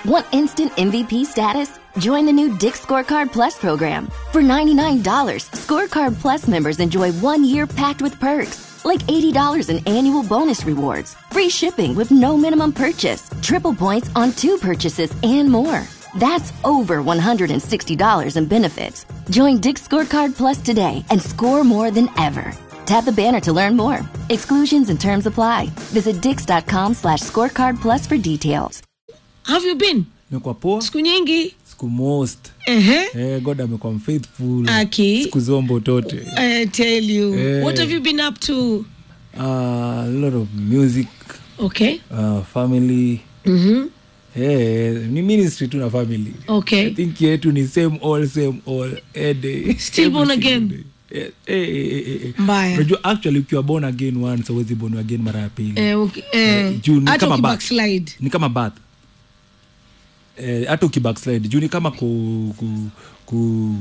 Want instant MVP status? Join the new Dick Scorecard Plus program. For $99, Scorecard Plus members enjoy one year packed with perks, like $80 in annual bonus rewards, free shipping with no minimum purchase, triple points on two purchases, and more. That's over $160 in benefits. Join Dick Scorecard Plus today and score more than ever. Tap the banner to learn more. Exclusions and terms apply. Visit dix.com slash scorecard plus for details. have you been imekuwa poa siku nyingi siku most Ehe. eh, god amekuwa mfaithful Aki. siku zombo tote I tell you Eh. what have you been up to uh, a lot of music okay uh, family mm-hmm. eh, ni ministry tu na family okay i think yetu ni same all same all a day Still Every born single again? day. Eh, eh, eh, eh, eh. Mbaya. unajua actually ukiwa born again once awezi born again mara ya pili eh, okay. eh, juu ni hata kama back. ukibackslide ni kama bath eh, hata ukibackslide juu ni kama ku, ku, ku,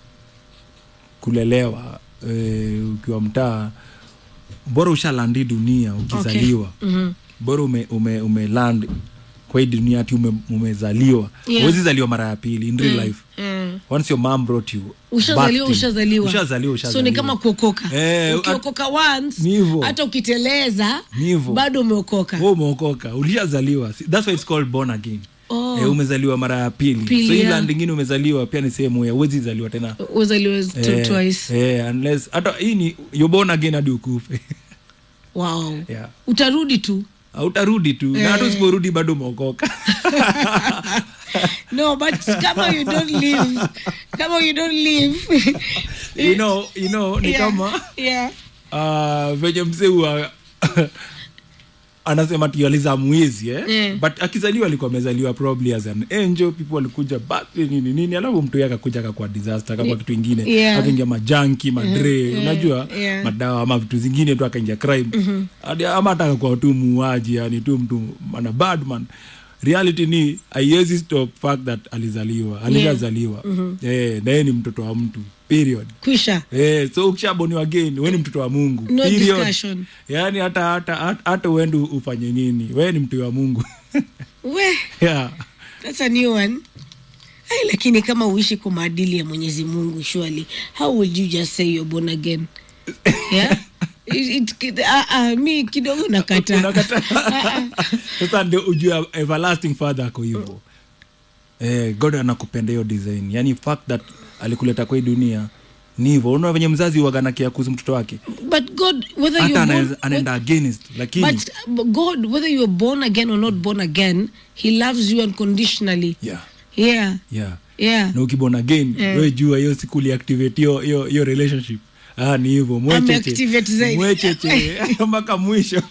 kulelewa eh, ukiwa mtaa bora ushalandi dunia ukizaliwa Okay. Mhm. bora ume, ume, ume land kwa hii dunia ati ume, umezaliwa Yeah. huwezi zaliwa mara ya pili in real life eh. once your mom brought you ushazaliwa birthed you. ushazaliwa ushazaliwa so ni ushazaliwa. kama kuokoka Eh, ukiokoka once ni hivyo. hata ukiteleza Ni hivyo. bado umeokoka Wewe umeokoka ulishazaliwa that's why it's called born again Oh. eh, umezaliwa mara ya pili, Pili, so hii yeah. land ingine umezaliwa pia ni sehemu ya uwezi zaliwa tena uzaliwe t- Eh, twice eh, unless hata hii ni you're born again hadi ukufe wow yeah. utarudi tu utarudi tu na hata usiporudi bado umeokoka no but kama you don't live kama you don't live you know, you know, ni Yeah, kama yeah. uh, venye mzee huwa anasema tializa mwizi eh? Eh. but akizaliwa alikuwa amezaliwa probably as an angel people walikuja birthday nini nini alafu mtu yake akakuja akakuwa disaster akakuwa kitu ingine Yeah. akaingia majanki madre unajua yeah. madawa ama vitu zingine tu akaingia crime Hadi- ama hata akakuwa tu muuaji yani tu mtu ana bad man reality ni aiwezi stop fact that alizaliwa alishazaliwa eh, na yeye ni mtoto wa mtu period kwisha Eh, so ukishaboniwa again we ni mtoto wa mungu No Period. discussion. yaani hata hata hata- hata uende ufanye nini we ni mtu wa mungu we yeah. that's a new one Ai, lakini kama uishi kwa maadili ya mwenyezi mungu surely how would you just say you're born again yeah? It, it, uh, uh, mi kidogo nakata Unakataa. sasa ndio ujue everlasting father ako hivo eh, god anakupenda hiyo design yaani fact that alikuleta kwa hii dunia ni hivo unaona venye mzazi waganakia kuhusu mtoto wake but god whether hata you're born, anaeza- anaenda against lakini but uh, god whether you're born again or not born again he loves you unconditionally yeah, yeah yeah. yeah na ukibon again Eh. we jua hiyo siku uliactivate hiyo hiyo hiyo relationship ah, ni hivyo Ameactivate zaidi. mwecheche mpaka mwisho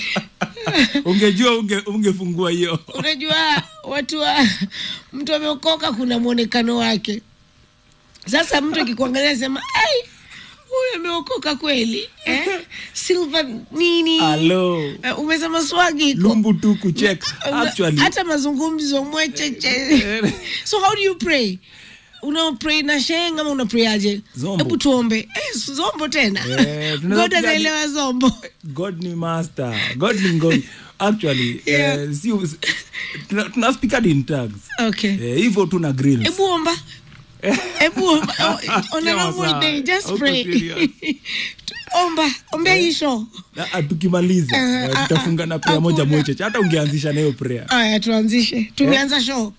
ungejua unge, ungefungua hiyo unajua watu wa mtu ameokoka kuna mwonekano wake sasa mtu akikuangalia sema ai huyu ameokoka kweli eh? silver nini Hello. Eh, umesema swagi iko. lumbu tu kucheck actually hata mazungumzo mwecheche so how do you pray una pray na sheng ama una pray aje Zombo. hebu tuombe eh, zombo tena Eh, tunaweza god piga- anaelewa zombo god ni master god ni ngoni actually Yeah. eh, si tuna, tuna speak hadi in tags okay eh, hivyo tu na grills hebu omba hebu omba Oh, on a Sawa, normal sawa. day just Uko pray serious. omba ombea hii show Na, ah, tukimaliza Eh, eh, ah, tutafunga na prayer hakuna. moja mwecheche hata ungeanzisha na hiyo prayer aya tuanzishe tumeanza show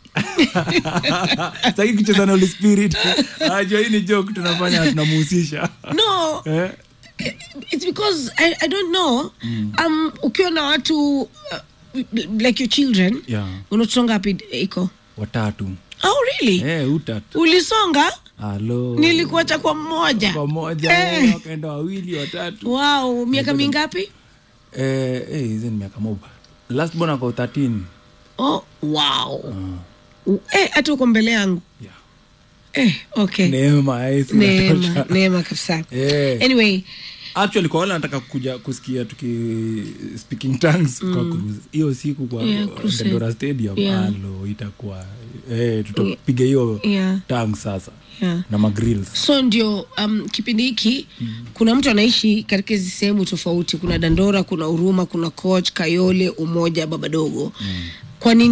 saki kucheza na Holy spirit ajua hii ni joke tunafanya tunamuhusisha no eh? it's because i, I don't know um, ukiwa na watu uh, like your children yeah. unatusonga hapi iko watatu oh really eh, utatu ulisonga halo nilikuacha kwa mmoja pamoja Eh. eh. wakaenda wawili watatu wow miaka mingapi eh, eh, hizi ni miaka moja last born ako 13 oh wow eh, hata uko mbele yangu yeah. eh, okay neema eh, si neema inatosha. neema kabisa Eh. anyway actually kwa wale nataka kuja kusikia tuki speaking tongues kwa cruise hiyo siku kwa Yeah, uh, crusade. Dandora stadium Yeah. alo itakuwa eh, tutapiga hiyo Yeah. tongue sasa yeah. na magrills so ndio um, kipindi hiki kuna mtu anaishi katika hizi sehemu tofauti kuna dandora kuna huruma kuna coach kayole umoja baba dogo kwa nini